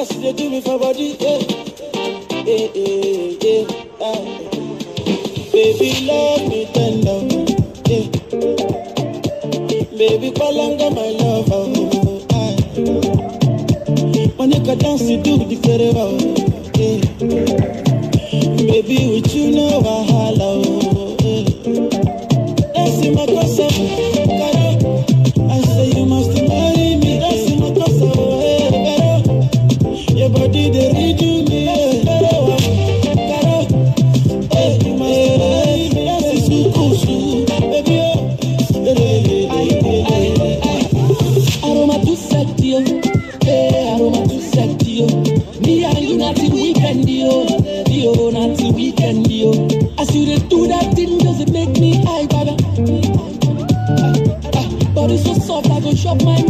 as you dey do me for body. Yeah. Yeah, yeah, yeah. Ah. Baby, love me tender. Yeah. Baby, palanga my love. Oh, ah. Monica dance to do the forever. Yeah. Baby, with you no wahala. Oh, yeah. Dance in my casa, caro. I say you must marry me. Dance in my casa, oh, yeah, caro. Your body they redo me, yeah, caro. Caro, hey, you must marry me. Dance is so cool, so, baby, oh. Yeah, yeah, yeah, yeah, yeah, yeah. Aroma too sexy, yo. Hey, aroma too sexy, yo. Me and you not till weekend, yo. Yo, not till weekend, yo. As you dey do that thing, does it make me high, baga? Ah, ah, Body so soft, I go shop my